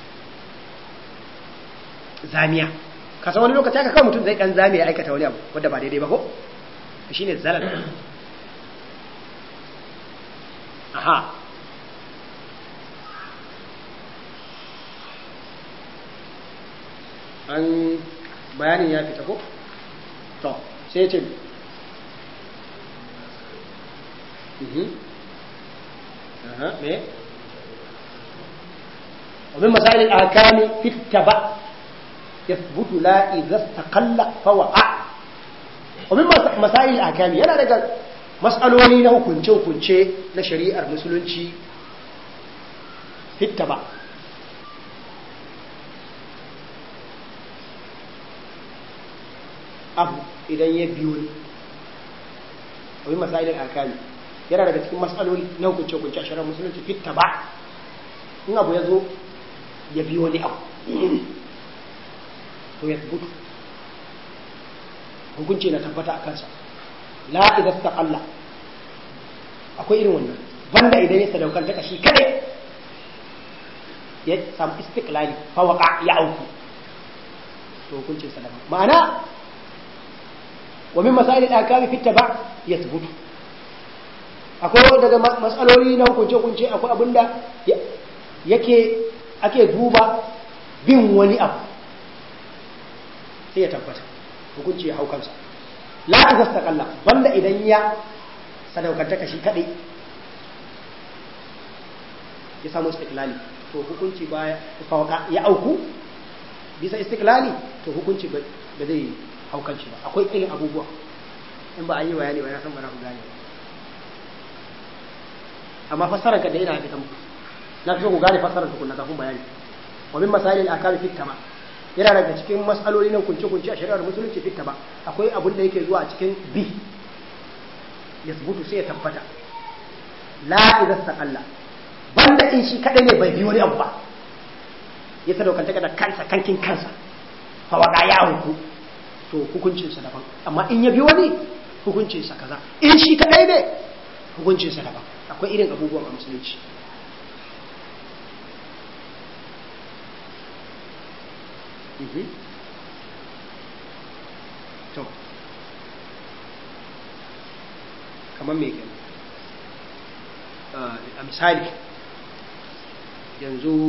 zamiya ka san wani lokaci aka kawo mutum zai kan zame ya aikata wani abu wadda ba daidai ba ko shi ne zalal aha an bayanin ya fita ko to sai ce aha me ومن مسائل الآكام في التبع يثبت لا إذا استقل فوقع ومن مسائل الأحكام yana daga mas'aloli na hukunce-hukunce na shari'ar musulunci fitta ba abu idan ya biyo ne wani masailin alkali yana daga cikin mas'aloli na hukunce-hukunce a shari'ar musulunci fitta ba in abu ya zo ya biyo ne abu to ya tabbatu hukunci na tabbata a kansa la idan ta kalla akwai irin wannan banda idan ya sadaukanta kashi kadai ya samu istiklali fawaka ya auku to hukuncin sa daban ma'ana wa min masail al-akami fi taba yathbutu akwai daga matsaloli na hukunce hukunce akwai abinda yake ake duba bin wani abu sai ya tabbata hukunci ya hau kansa la tastaqalla banda idan ya sadaukantaka shi kadai ya samu istiklali to hukunci baya fawaka ya auku bisa istiklali to hukunci ba zai hau kanshi ba akwai irin abubuwa in ba an yi bayani ba ya san ba na ku gane amma fassarar ka da yana fita muku na fi so ku gane fassarar tukunna kafin bayani wa min masalil akami fit tama yana daga cikin mas'aloli na kunce kunce a shari'ar musulunci fit tama akwai abun da yake zuwa a cikin bi ya zubutu sai ya tabbata la idza saqalla banda in shi kadai ne bai bi wani abu ba ya sadaukanta da kansa kankin kansa fa waka ya huku to hukuncinsa daban amma in ya bi wani hukuncinsa kaza in shi kadai ne hukuncinsa daban akwai irin abubuwan a musulunci to kamar me kenan a misali yanzu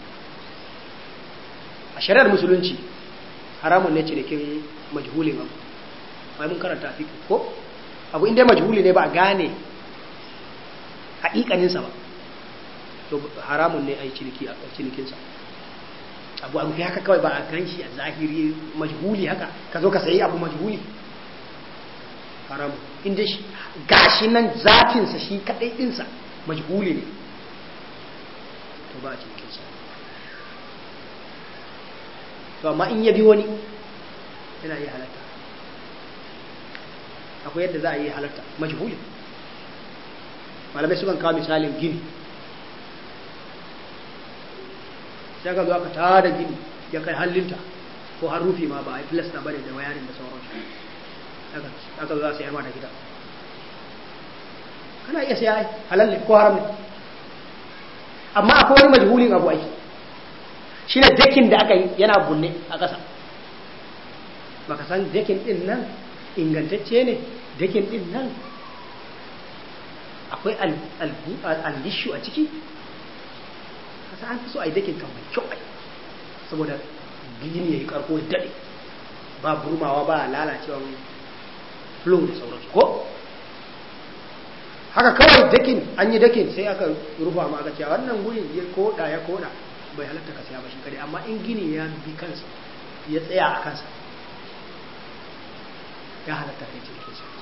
a shari'ar musulunci haramun ne cinikin majhulin abu bai mun karanta a fiƙi ko abu inda majhuli ne ba a gane haƙiƙaninsa ba to haramun ne a yi cinikinsa abu abu haka kawai ba a gan shi a zahiri majhuli haka ka zo ka sayi abu majhuli haramun inda shi gashi nan zafinsa shi kaɗai ɗinsa majhuli ne to ba a cinikinsa to amma in ya bi wani yana iya halatta akwai yadda za a yi halatta majhuli malamai sukan kawo misalin gini sai ka zo aka tada gini ya kai hallinta ko har rufi ma ba a yi filasta bane da wayarin da sauransu aka zo za su yi da gida kana iya sai halal ne ko haram ne amma akwai wani majhulin abu aiki shi ne dakin da aka yi yana bunne a ƙasa baka san dakin din nan ingantacce ne dakin din nan akwai algishu a ciki kasa an fi so a yi dakin kan mai kyau saboda gini ya yi karko da daɗe ba burmawa ba lalacewa flow da sauransu ko haka kawai dakin an yi dakin sai aka rufa ma aka cewa wannan gurin ya koda ya koda bai halatta ka saya ba shi kare amma in gini ya bi kansa ya tsaya a kansa ya halatta kai cikin sa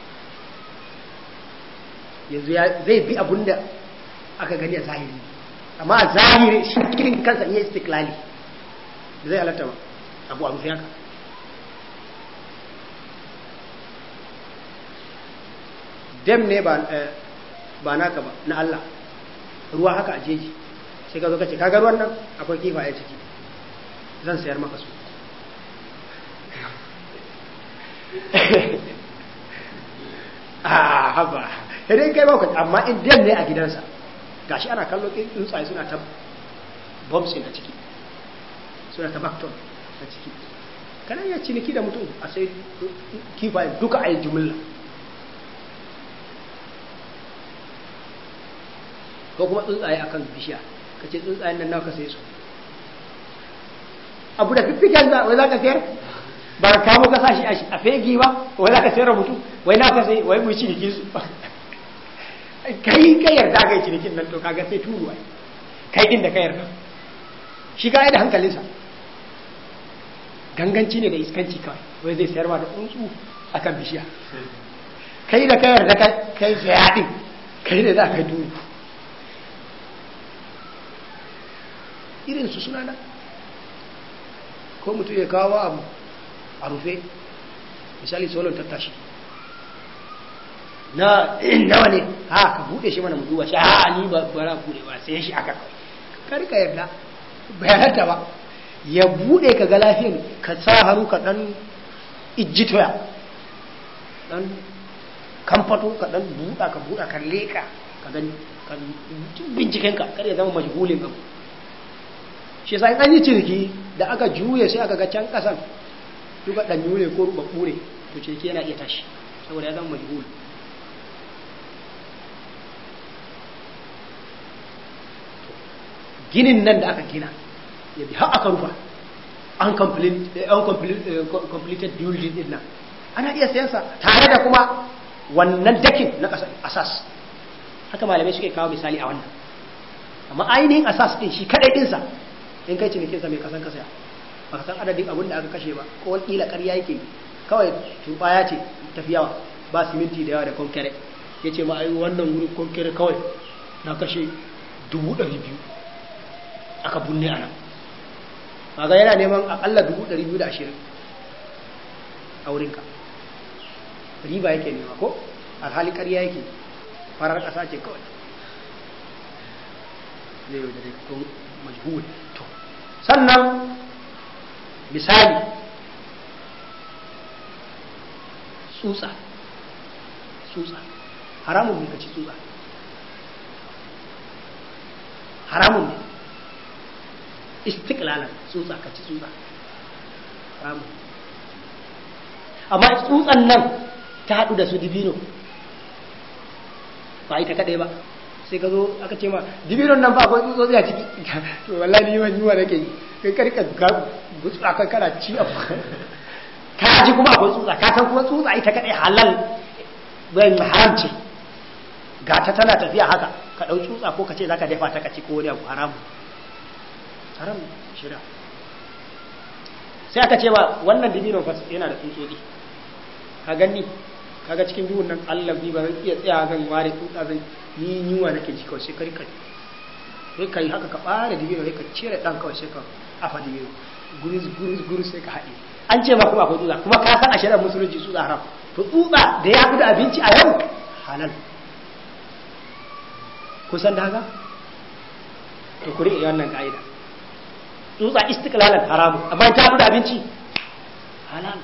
yanzu zai bi abun da aka gani a zahiri amma a zahiri shi cikin kansa iya istiklali da zai halatta ba abu abu haka dem ne ba naka ba na Allah ruwa haka a jeji sai ka zo ka ce kaga ruwan nan akwai kifaye ciki zan sayar maka su a haba idan kai ba amma in dem ne a gidansa gashi ana kallo tsuntsaye suna ta bombsin a ciki suna ta bakton a ciki kana iya ciniki da mutum a sai kifaye duka a yi jumla ko kuma tsuntsaye akan bishiya ka ce tsuntsayen nan nawa ka sai su abu da fiffiken za wai za ka sayar ba ka kamo ka sashi a fegi ba wai za ka sayar da mutum wai na ka sai wai mu ciniki su kai ka yarda ka yi cinikin nan to kaga sai turu ai kai din da ka yarda shi ka da hankalinsa ganganci ne da iskanci kawai wai zai sayar ma da tsuntsu akan bishiya kai da ka yarda kai saya din kai da za ka turu irinsu suna nan ko mutum ya kawo abu a rufe misali solon tattashi na nawa ne ha ka bude shi mana mutuwa shi ha ni ba bara bude ba sai shi aka kar ka yarda bayananta ba ya bude ka ga lafiyan ka sa hannu ka dan ijjitoya dan kamfato ka dan buɗa ka buɗa ka leka ka gani ka binciken ka kar ya zama majhulin abu shi sai an yi cirki da aka juye sai aka ga can kasan duka dan yure ko ruba kure to cirki yana iya tashi saboda ya zama majhul ginin nan da aka gina ya bi har aka rufa uncompleted building din nan ana iya sayansa tare da kuma wannan dakin na asas haka malamai suke kawo misali a wannan amma ainihin asas din shi kadai dinsa in kai cinikinsa mai kasan kasaya ba ka san adadin abin da aka kashe ba ko kila ƙarya yake kawai turbaya ce tafi yawa ba siminti da yawa da konkere ya ce ma ai wannan wurin konkere kawai na kashe dubu ɗari biyu aka bunne a nan ga yana neman akalla dubu ɗari biyu da ashirin a wurinka riba yake nema ko alhali ƙarya yake farar ƙasa ce kawai zai yau da rikon majhul to sannan misali tsutsa tsutsa haramun ne ka ci tsutsa haramun ne istiklalan tsutsa ka ci tsutsa haramun amma tsutsan nan ta haɗu da su dibino ba ita kaɗai ba sai ka zo aka ce ma dibinon nan ba akwai tsutsotsi a ciki to wallahi ni wani yiwa nake yi kai karka gutsa kan kana ci abu ka ji kuma akwai tsutsa ka san kuma tsutsa ita kaɗai halal bayan haram ce ga ta tana tafiya haka ka ɗau tsutsa ko ka ce za ka dafa ta ka ci ko wani abu haramu haram shira sai aka ce ba wannan dibinon fas yana da tsutsotsi ka gani kaga cikin biyun nan Allah bi ba zan iya tsaya zan ware tsutsa zan ni yunwa nake ji kawai sai ka rika sai ka yi haka ka ɓare dibino sai ka cire ɗan kawai sai ka afa dibino gurus gurus gurus sai ka haɗe an ce ma kuma akwai tsutsa kuma ka san a shari'ar musulunci tsutsa haram to tsutsa da ya fi da abinci a yau halal kusan da haka to ku riƙe wannan ka'ida tsutsa istiklalan haramu amma ta fi da abinci halal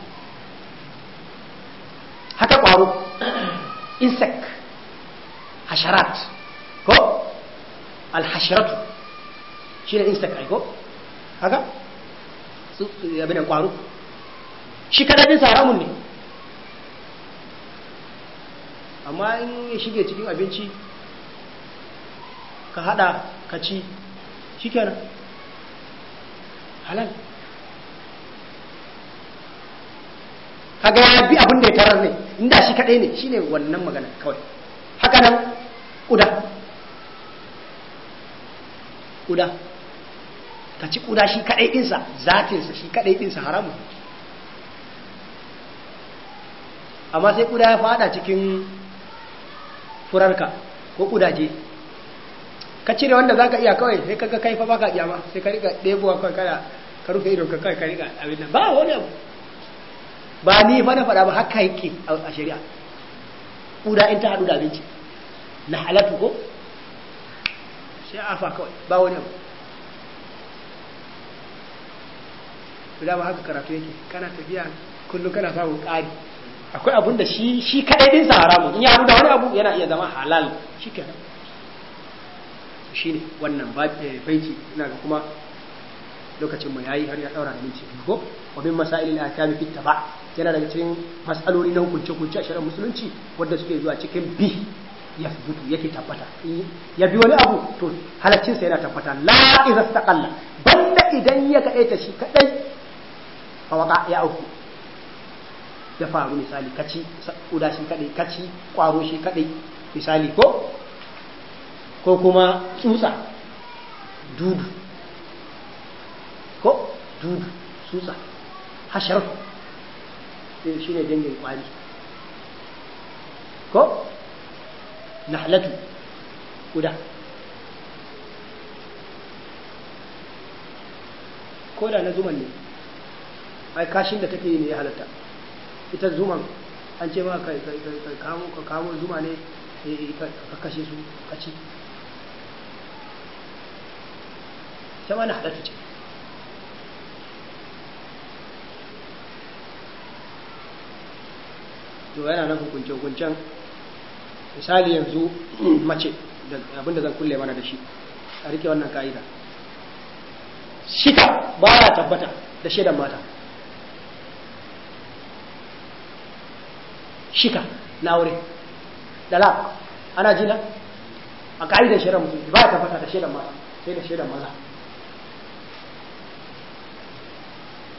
haka ƙwaro insect hasharat ko alhasharatu shi ne insect aiko haka abin da ƙwaro shi kadadin haramun ne amma in ya shige cikin abinci ka hada ka ci shi kenan halal kaga ya bi abin da ya tarar ne inda shi kadai ne shine wannan magana kawai haka nan kuda kuda ka ci kuda shi kadai dinsa zatinsa shi kadai dinsa haramun amma sai kuda ya fada cikin furarka ko kudaje ka cire wanda zaka iya kawai sai kaga kai fa baka iya ma sai ka riga ɗebowa kawai kana ka rufe idon ka kai ka riga abin nan ba wani abu ba ni fa na faɗa ba haka yake a shari'a kuda in ta haɗu da abinci na halatu ko sai afa kawai ba wani abu da ba haka karatu yake kana tafiya kullum kana samun ƙari akwai abun da shi shi kadai din sa haramu in ya haɗu da wani abu yana iya zama halal shi kenan shine wannan baiti ina ga kuma lokacin mu yayi har ya daura da minti ko wa bin masailil ahkam fi taba yana daga cikin mas'aloli na hukunce hukunce a shari'ar musulunci wanda suke zuwa cikin bi ya fubutu yake tabbata ya bi wani abu to halaccin sa yana tabbata la idza istaqalla banda idan ya kaɗai ta shi kadai fa waka ya auku ya faru misali kaci uda shi kadai kaci kwaro shi kadai misali ko ko kuma tsutsa dudu ko dudu tsutsa hashar shi ne dangin kwari ko nahlatu kuda ko da na zuman ne ai kashin da take yi ne ya halatta ita zuman an ce ma ka kamo zuma ne ka kashe su kaci ta ma na halatta ce to yana nan hukunce hukuncen misali yanzu mace abinda zan kulle mana da shi a rike wannan ka'ida shika ba ya tabbata da shaidan mata shika na aure dalak ana jina a ka'idar shaidan musulunci ba ya tabbata da shaidan mata sai da shaidan maza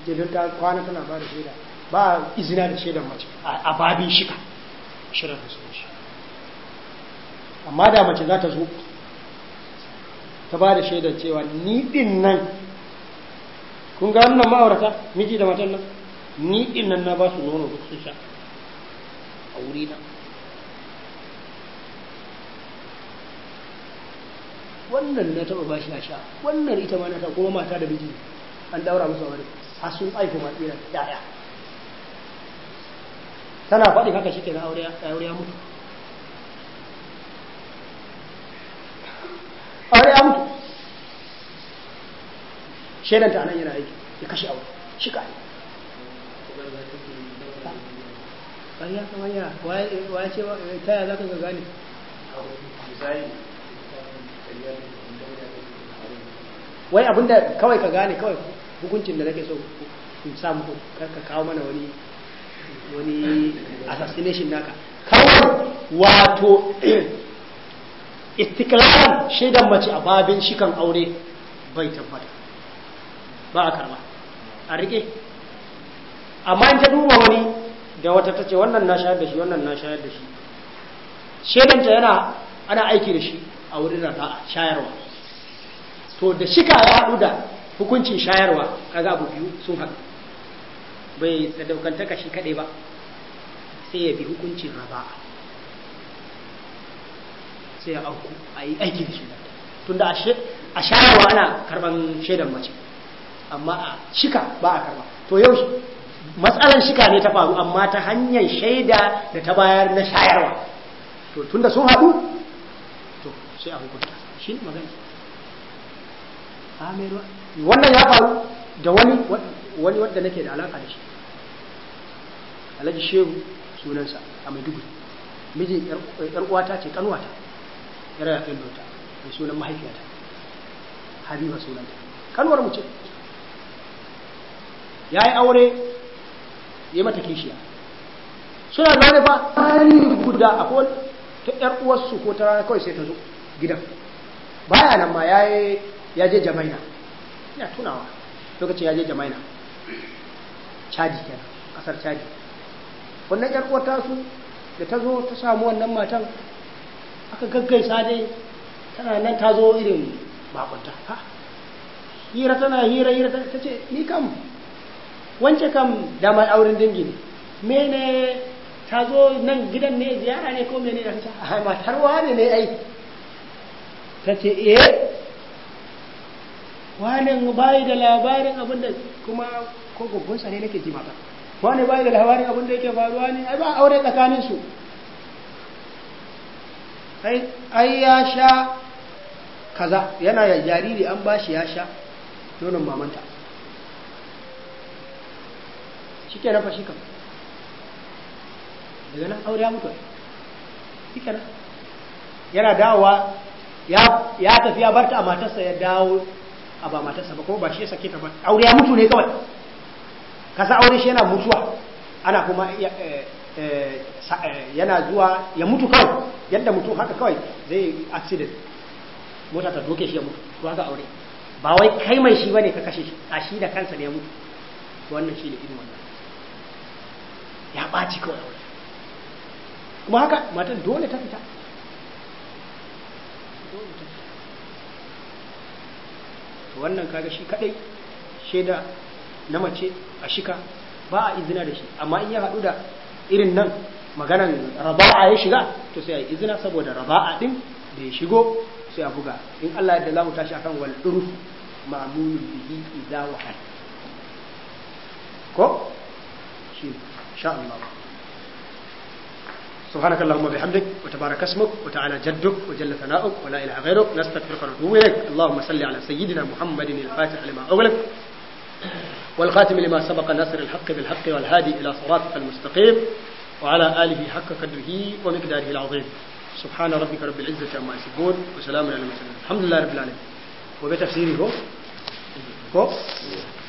je don ta kwana tana ba da shaida ba izina da shaidan mace a babin shika shirin musulunci amma da mace za ta zo ta ba da shaidar cewa ni din nan kun ga wannan ma'aurata miji da matan nan ni din nan na ba su nono duk sun sha a wuri na wannan na taɓa ba shi a sha wannan ita ma na ta kuma mata da miji an daura musu wani har sun aiko ma tsira ya'ya tana faɗi haka shi ke na aure ya mutu aure ya mutu shaidanta a nan yana aiki ya kashe aure shi ka ne ya kama ya waye ce ta yaya za ka ga gane wai abinda kawai ka gane kawai hukuncin da nake so in samu ka kawo mana wani wani assassination naka kawai wato istiklalan shaidan mace a babin shikan aure bai tabbata ba a karba a rike amma in ta duba wani da wata ta ce wannan na shayar da shi wannan na shayar da shi shaidanta yana ana aiki da shi a wurin rata shayarwa to da shika ya haɗu da hukuncin shayarwa kaga abu biyu sun haɗu bai sadaukantaka shi kaɗai ba sai ya bi hukuncin raba'a sai ya auku a yi aiki da shi tunda a shayarwa ana karban shaidan mace amma a shika ba a karba to yau matsalar shika ne ta faru amma ta hanyar shaida da ta bayar na shayarwa to tunda sun haɗu to sai a hukunta shi ne magana wannan ya faru da wani wani wadda nake da alaka da shi alhaji shehu sunansa a maiduguri mijin yar uwata ce kanuwata yar yafin dota mai sunan mahaifiyata habiba sunanta kanuwar mu ce ya yi aure ya mata kishiya suna zaune ba hali guda akwai ta yar uwarsu ko ta rana kawai sai ta zo gidan baya nan ma ya je jamaina ina tunawa lokacin ya je jamaina caji kenan kasar caji wannan yar uwar tasu da ta zo ta samu wannan matan aka gaggaisa dai tana nan ta zo irin bakunta ha hira tana hira hira ta ce ni kam wance kam da mai auren dangi ne mene ta zo nan gidan ne ziyara ne ko mene da ta ce a matar wane ne ai ta ce eh wane bayi da labarin abin da kuma ko gobbansa ne nake ji mata wane bayi da labarin abin da yake faruwa ne ai ba aure tsakanin su ai ya sha kaza yana ya jariri an bashi ya sha nonon mamanta shi ke nafa shi kam daga nan aure ya mutu shi ke yana dawowa ya tafi ya barta a matarsa ya dawo a ba matarsa ba kuma ba shi ya sake ta ba aure ya mutu ne kawai kasa aure shi yana mutuwa ana kuma yana zuwa ya mutu kawai yadda mutu haka kawai zai accident mota ta doke shi ya mutu to haka aure ba wai kai mai shi bane ka kashe shi a shi da kansa ne ya mutu wannan shi ne irin wannan ya ɓaci kawai aure kuma haka matan dole ta fita wannan kaga shi kadai shaida na mace a shika ba a izina da shi amma in ya haɗu da irin nan maganan raba'a ya shiga to sai a yi izina saboda raba'a din da ya shigo sai a buga in Allah yadda za mu tashi akan wal urf ma'mulun bihi idza wahal ko shi insha Allah سبحانك اللهم وبحمدك وتبارك اسمك وتعالى جدك وجل ثناؤك ولا اله غيرك نستغفرك ونتوب اليك اللهم صل على سيدنا محمد الفاتح لما اغلق والخاتم لما سبق ناصر الحق بالحق والهادي الى صراطك المستقيم وعلى اله حق قدره ومقداره العظيم سبحان ربك رب العزه عما يصفون وسلام على المرسلين الحمد لله رب العالمين وبتفسيره هو